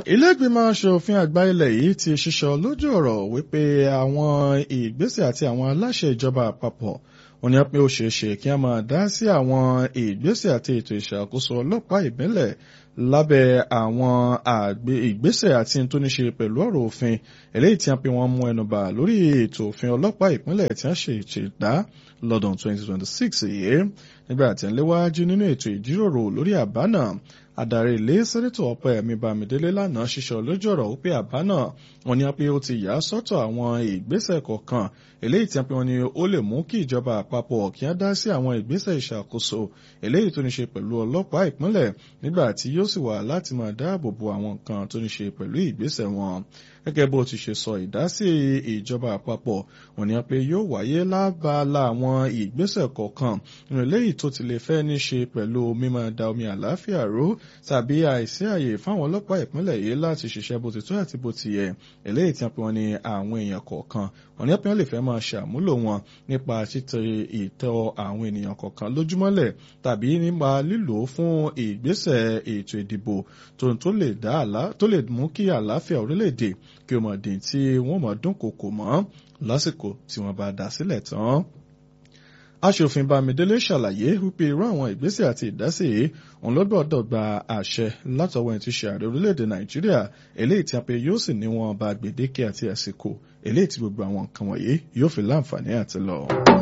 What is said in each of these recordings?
Ilé-ìgbìmọ̀ aṣòfin àgbà ilẹ̀ yìí ti ṣiṣọ́ lójú ọ̀rọ̀ wípé àwọn ìgbésẹ̀ àti àwọn aláṣẹ ìjọba àpapọ̀ wọ́n ní pé ó ṣeé ṣe kí wọ́n máa dá sí àwọn ìgbésẹ̀ àti ètò ìṣàkóso ọlọ́pàá ìbílẹ̀ lábẹ́ àwọn ìgbésẹ̀ àti tó ní ṣe pẹ̀lú ọ̀rọ̀ òfin eléyìí tí wọ́n pe wọ́n mú ẹnubà lórí ètò òfin ọlọ́pàá ìpínlẹ̀ tí wọ́n ṣe ìṣẹ̀dá lọ́dún 2026 yìí nígbà tí ń léwájú nínú ètò ìjíròrò lórí àbá náà adarí ilé sẹ́nẹ́tọ̀ ọ̀pẹ́yẹmí bámidélé lánàá ṣiṣọ́ lójú ọ̀rọ̀ wípé àbá náà wọ́n ní pé ó ti yà sọ́tọ̀ àwọn ìgbésẹ̀ kọ̀ọ̀kan eléyìí tí wọ́n ní ó lè mú kí ìjọba àpapọ̀ kí wọ́n dá sí àwọn ìgbésẹ̀ ìṣàkóso eléyìí tó ní ṣe pẹ̀lú ọlọ́pàá ìpínlẹ̀ nígbà tí yóò sì wà láti máa dáàbò bo àwọn nǹkan tó ní ṣe pẹ̀lú ìgbésẹ̀ wọn gẹ́gẹ́ bó ti ṣe sọ ìdásí ìjọba àpapọ̀ wọ́n ní pé yóò wáyé lábala àwọn ìgbésẹ̀ kọ̀ọ̀kan eléyìí tó ti lè fẹ́ ní ṣe pẹ̀lú mímọ́ da omi àlàáfíà ró tàbí àìsí àyè fáwọn ọlọ́pàá ìpínlẹ̀ yìí láti ṣiṣẹ́ bó ti tó àti bó ti yẹ eléyìí tí wọ́n ní àwọn èèyàn kọ̀ọ̀kan wọ́n ní pé wọ́n lè fẹ́ máa ṣàmúlò wọn nípa títẹ ìtọ́ àwọn ènìyàn kọ̀ọ̀kan lójúmọ́lẹ̀ tàbí nípa lílò fún ìgbésẹ̀ ètò ìdìbò tó lè mú kí àlàáfíà orílẹ̀-èdè kí o mọ̀ dín tí wọ́n mọ̀ dúnkòkò mọ́ lásìkò tí wọ́n bá dá sílẹ̀ tán aṣòfin bámidélé ṣàlàyé wípé irú àwọn ìgbésẹ̀ àti ìdásí yìí òun ló gbọ́dọ̀ gba àṣẹ látọwọ́ ẹni tí ṣe ààrẹ orílẹ̀-èdè nàìjíríà eléyìí tí a pé yóò sì ní wọn bá gbèdéke àti àsìkò eléyìí tí gbogbo àwọn nǹkan wọ̀nyí yóò fi láǹfààní àti lọ.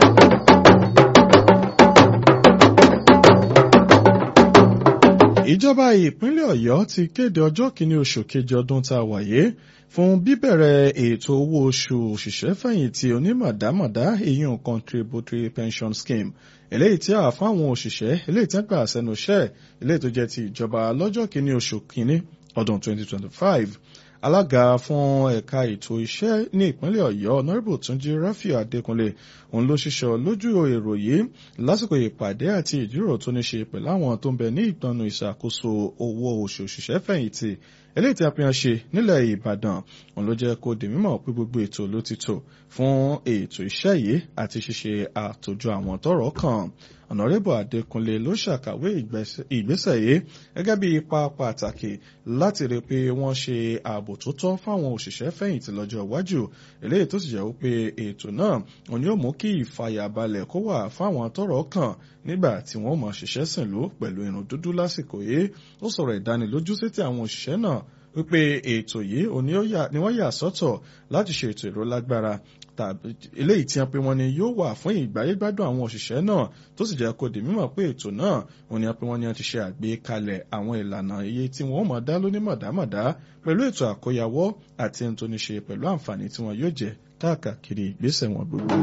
ìjọba ìpínlẹ̀ ọ̀yọ́ ti kéde ọjọ́ kìíní oṣù kejì ọdún tá a wáyé fún bíbẹ̀rẹ̀ ètò owó oṣù òṣìṣẹ́ fẹ̀yìntì onímọ̀dámọ̀dá ìyún contributory pension scheme eléyìí tí a fáwọn òṣìṣẹ́ eléyìí tí wọ́n gbà sẹ́nu iṣẹ́ eléyìí tó jẹ́ ti ìjọba lọ́jọ́ kìíní oṣù kìíní ọdún 2025 alága fún ẹ̀ka ètò iṣẹ́ ní ìpínlẹ̀ ọ̀yọ́ honourable túnjí rafiu adékúnlé òun ló ṣiṣọ́ lójú èrò yìí lásìkò ìpàdé àti ìjíròrò tó ní ṣe pẹ̀lú àwọn tó ń bẹ ní ìgbọnnu ìṣàkóso owó oṣù òṣìṣẹ́ fẹ̀yìntì eléyìí tí a fi hàn ṣe nílẹ̀ ìbàdàn òun ló jẹ́ kó di mímọ̀ pé gbogbo ètò ló ti tò fún ètò iṣẹ́ yìí àti ṣíṣe àtòjọ àwọn tọ́rọ̀ kàn ọ̀nàrẹ́bù adékúnlé ló ṣàkàwé ìgbésẹ̀ yìí gẹ́gẹ́ bí ipa pàtàkì láti rí pé wọ́n ṣe ààbò tó tọ́ fáwọn òṣìṣẹ́ fẹ̀yìntì lọ́jọ́ iwájú eléyìí tó sì jẹ́ wípé ètò náà òun yóò mú kí ìfàyàbalẹ̀ kó wà fáwọn tọ́rọ̀ kàn nígbà tí wọ́n mọ̀ ṣiṣẹ́ sìn ló pẹ̀lú irun dúdú lásìkò yìí ó sọ̀rọ̀ ìdánilójú sétí àwọn òṣìṣẹ́ náà wípé ètò yìí ni wọ́n yà sọ́tọ̀ láti ṣe ètò ìrólágbára tàbí eléyìí tí wọ́n pe wọ́n ní yóò wà fún ìgbáyégbádùn àwọn òṣìṣẹ́ náà tó sì jẹ́ kó di mímọ̀ pé ètò náà wọ́n ní wọ́n pe wọ́n ní wọ́n ti ṣe àgbékalẹ̀ àwọn ìlànà iye tí wọ́n mọ̀ dá lóní mọ̀dámọ̀dá pẹ̀lú ètò àkóyawọ́ àti ohun tó ní ṣe pẹ̀lú àǹfààní tí wọ́n yóò jẹ káàkiri ìgbésẹ̀ wọn gbogbo.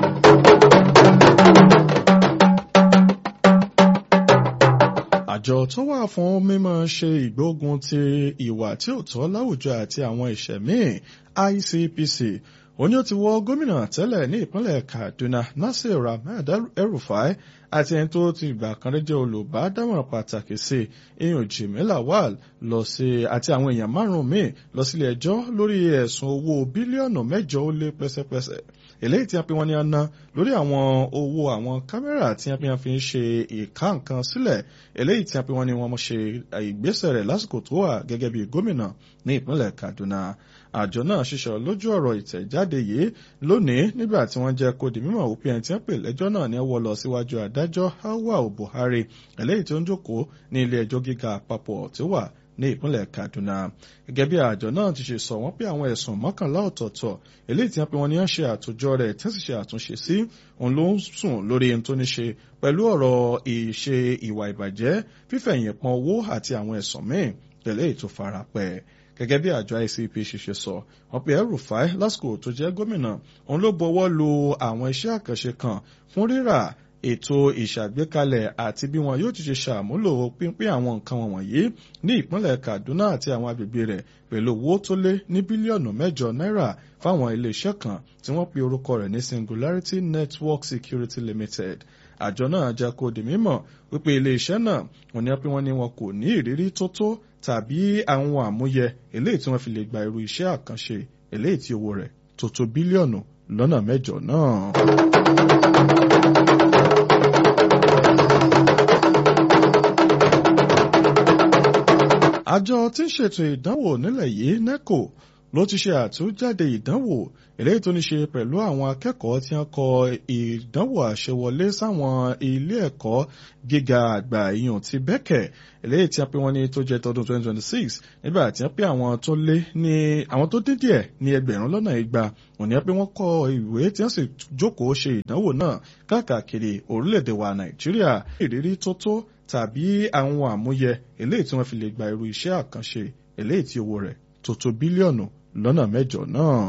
àjọ tó wà fún mímọ̀ ṣe ìgbógun ti ìwà tí ò tọ́ láwùjọ àti àwọn ìṣẹ̀ míì ICPC òní ó ti wọ gómìnà tẹ́lẹ̀ ní ìpínlẹ̀ Kaduna Nasir Ahmed El-Rufai àti ẹni tó ti gbà kan rí jẹ́ olùbádámọ̀ràn pàtàkì sí iyùn Jimmy Lawal lọ sí àti àwọn èèyàn márùn-ún míì lọ sílé ẹjọ́ lórí ẹ̀sùn owó bílíọ̀nù mẹ́jọ ó lé pẹ́sẹ́pẹ́sẹ́ eléyìí tí a pè wọ́n ní aná lórí àwọn owó àwọn kámẹ́rà tí a pè wọ́n fi ń ṣe ìka nǹkan sílẹ̀ eléyìí tí a pè wọ́n ní wọ́n ṣe ìgbésẹ̀ rẹ̀ lásìkò tó wà gẹ́gẹ́ bí gómìnà ní ìpínlẹ̀ Kaduna àjọ náà ṣiṣọ́ lójú ọ̀rọ̀ ìtẹ̀jáde yìí lónìí nígbà tí wọ́n jẹ́ kó di mímọ̀ wípé ẹni tí wọ́n pè lẹ́jọ́ náà ní wọ́n lọ síwájú adájọ́ Awal Buhari eléyìí tó ń jókòó ní ilé ẹjọ́ gíga àpapọ̀ tí ó wà ní ìpínlẹ̀ Kaduna gẹ́gẹ́ bí àjọ náà ti ṣe sọ wọ́n pé àwọn ẹ̀sùn mọ́kànlá ọ̀tọ̀ọ̀tọ̀ eléyìí tí wọ́n pe wọn ní wọ́n ṣe àtòjọ rẹ̀ tí wọ́n sì ṣe àtúnṣe sí òun ló ń sùn lórí ohun tó ní ṣe pẹ̀lú ọ̀rọ̀ ìṣe ìwà ìbàjẹ́ fífẹ̀yìn pọn owó àti àwọn ẹ̀sùn míì tẹ̀lé ètò farapẹ́ gẹ́gẹ́ bí àjọ ICP ṣiṣẹ́ sọ wọ́n pe El-Rufai lásìkò tó jẹ́ gómìnà òun ló bọwọ́ lu àwọn iṣẹ́ àkànṣe kan fún rírà ètò ìṣàgbékalẹ̀ àti bí wọn yóò ti ṣe ṣàmúlò pínpín àwọn nǹkan wọ̀nyí ní ìpínlẹ̀ Kaduna àti àwọn agbègbè rẹ̀ pẹ̀lú owó tó lé ní bílíọ̀nù mẹ́jọ náírà fáwọn iléeṣẹ́ kan tí wọ́n pe orúkọ rẹ̀ ní Singularity Network Security Limited àjọ náà jẹ́ kó di mímọ̀ wípé iléeṣẹ́ náà wọ́n ní pé wọ́n ní wọn kò ní ìrírí tó tó tàbí àwọn àmúyẹ eléyìí tí wọ́n fi lè gba irú iṣẹ́ àkànṣe eléyìí tí owó rẹ̀ tó tó bílíọ̀nù lọ́nà mẹ́jọ náà. àjọ tí ń ṣètò ìdánwò nílẹ̀ yìí NECO ló ti ṣe àtúnjáde ìdánwò eléyìí tó ní ṣe pẹ̀lú àwọn akẹ́kọ̀ọ́ tí wọ́n kọ ìdánwò àṣewọlé sáwọn ilé ẹ̀kọ́ gíga àgbà ìyàn ti bẹ́kẹ̀ eléyìí tí wọ́n pè wọ́n ní tó jẹ́ tọdún 2026 nígbà tí wọ́n pè àwọn tó lé ní àwọn tó dín díẹ̀ ní ẹgbẹ̀rún lọ́nà igba òní pé wọ́n kọ ìwé tí wọ́n sì jókòó ṣe ìdánwò náà káàkiri orílẹ̀-èdè wa Nàìjíríà ìrírí tó tó tàbí àwọn àmúyẹ eléyìí tí wọ́n fi lè gba irú iṣẹ́ àkànṣe eléyìí tí owó rẹ̀ tó tó bílíọ̀nù lọ́nà mẹ́jọ náà.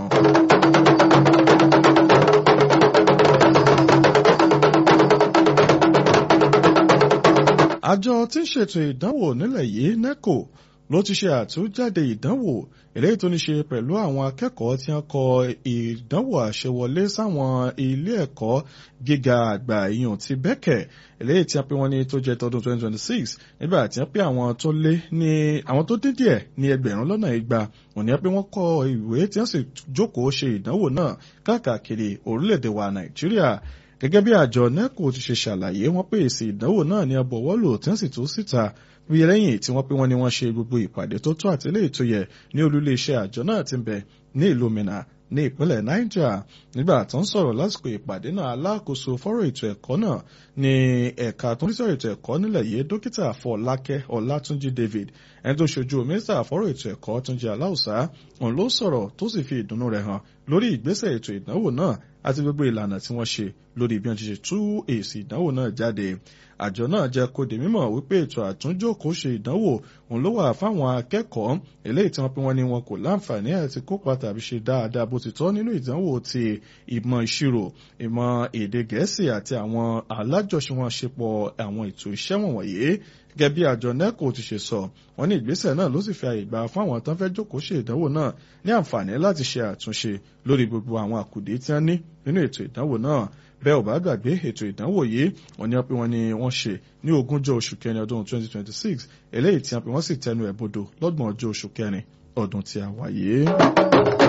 àjọ tí ń ṣètò ìdánwò nílẹ̀ yìí NECO ló ti ṣe àtúnjáde ìdánwò eléyìí tó ní ṣe pẹ̀lú àwọn akẹ́kọ̀ọ́ tí wọ́n kọ ìdánwò àṣewọlé sáwọn ilé ẹ̀kọ́ gíga àgbà ìyàn ti bẹ́kẹ̀ eléyìí tí wọ́n pè wọ́n ní tó jẹ́ tọdún 2026 nígbà tí wọ́n pè àwọn tó lé ní àwọn tó dín díẹ̀ ní ẹgbẹ̀rún lọ́nà igba òní pé wọ́n kọ ìwé tí wọ́n sì jókòó ṣe ìdánwò náà káàkiri orílẹ̀-èdè wa Nàìjíríà gẹ́gẹ́ bí àjọ NECO ti ṣe ṣàlàyé wọ́n pé èsì ìdánwò náà ní abọ̀wọ́lò tí wọ́n sì tú síta bí lẹ́yìn tí wọ́n pé wọ́n ní wọ́n ṣe gbogbo ìpàdé tó tó àti eléyìí tó yẹ ní olúléeṣẹ́ àjọ náà ti ń bẹ ní ìlú Minna ní ìpínlẹ̀ Niger nígbà tó ń sọ̀rọ̀ lásìkò ìpàdé náà alákòóso fọ́rọ̀ ètò ẹ̀kọ́ náà ní ẹ̀ka tó ń sọ̀rọ̀ ètò ẹ̀kọ́ nílẹ̀ yìí dókítà Fọlákẹ́ Ọlátúnjí David ẹni tó ṣojú mínísítà fọ́rọ̀ ètò ẹ̀kọ́ Túnjí Aláùsá òun ló sọ̀rọ̀ tó sì fi ìdùnnú rẹ̀ hàn lórí ìgbésẹ̀ ètò ìdánwò náà àti gbogbo ìlànà tí wọ́n ṣe lórí bí wọ́n ti ṣe tú èsì ìdánwò náà jáde àjọ náà jẹ́ kó di mímọ̀ wípé ètò àtúnjókòó ṣe ìdánwò òun ló wà fáwọn akẹ́kọ̀ọ́ eléyìí tí wọ́n pé wọ́n ní wọn kò láǹfààní àti kópa tàbí ṣe dáadáa bó ti tọ́ nínú ìdánwò ti ìmọ̀ ìṣirò ìmọ̀ èdè gẹ̀ẹ́sì àti àwọn alájọṣepọ̀ àwọn ètò iṣẹ́ wọ̀nyí gẹ́gẹ́ bí àjọ NECO ti ṣe sọ wọ́n ní ìgbésẹ̀ náà ló sì fi àyè gbà fún àwọn tán fẹ́ jókòó ṣe ìdánwò náà ní àǹfààní láti ṣe àtúnṣe lórí gbogbo àwọn àkùdé tí wọ́n ní nínú ètò ìdánwò náà bẹ́ẹ̀ ò bá gbàgbé ètò ìdánwò yìí wọ́n ní pé wọ́n ní wọ́n ṣe ní ogúnjọ́ oṣù kẹrin ọdún 2026 eléyìí tí wọ́n sì tẹnu ẹ̀ bodò lọ́gbọ̀n ọjọ́ oṣù kẹrin ọdún tí a wà yìí.